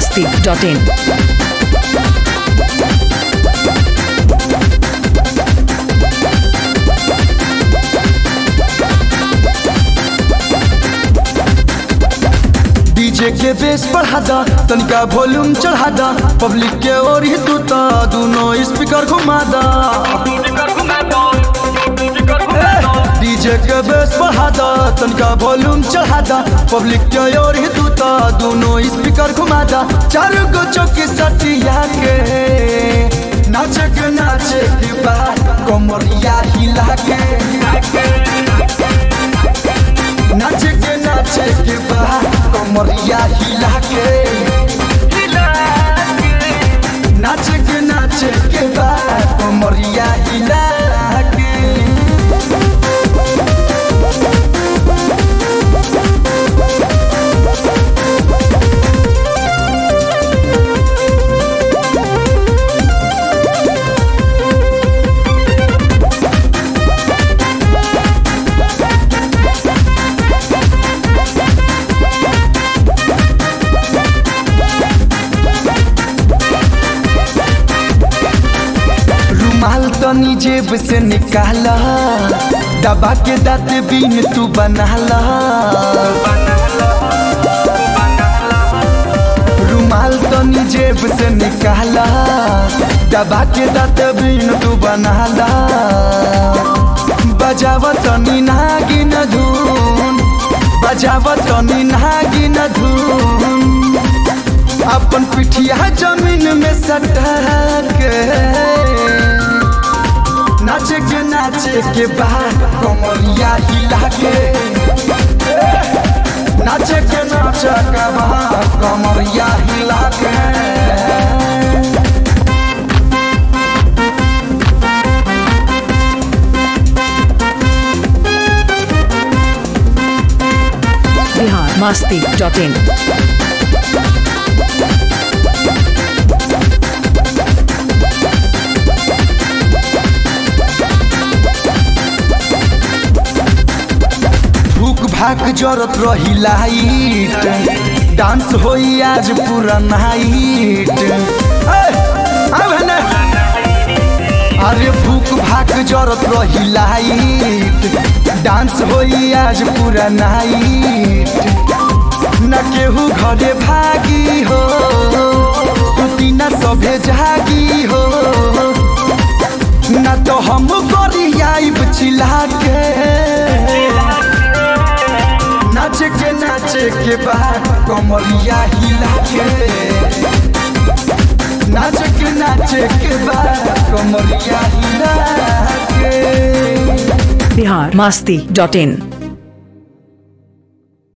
masti.in. DJ के base बढ़ा दा तनिका वॉल्यूम चढ़ा दा पब्लिक के ओर ही तू ता दोनों स्पीकर घुमा दा डीजे के बेस बढ़ा दा तनिका वॉल्यूम चढ़ा दा पब्लिक के ओर ही तू ता दोनों स्पीकर घुमा दा चार गो चौकी सटिया के नाचे के नाचे के बाद कमरिया हिला के नाचे के नाचे के बाद कमरिया हिला के नाचे के नाचे के बाद कमरिया हिला के रुमाल तनी जेब से निकाल दबा के दाँत बीन तू बनाला रुमाल तनी जेब से निकाल दबा के दाँत बीन तू बनाला बजाव तनी नागिन धुन बजाव तनी नागिन धुन अपन पिठिया जमीन में सटा के नाचे के नाचे के बाद कमरिया हिला के नाचे के नाचे के बाद कमरिया हिला के Bihar masti.in. भूख भाक जरत रही लाइट डांस होई आज पूरा नाइट ए, आब हेने। अरे भूख भाक जरत रही लाइट डांस होई आज पूरा नाइट न केहू घरे भागी हो सुती न सभे जागी हो न तो हम गरियाब चिल्ला के नाचे के नाचे के बाद कमरिया हिला के नाचे के नाचे के बाद कमरिया हिला के Bihar masti.in.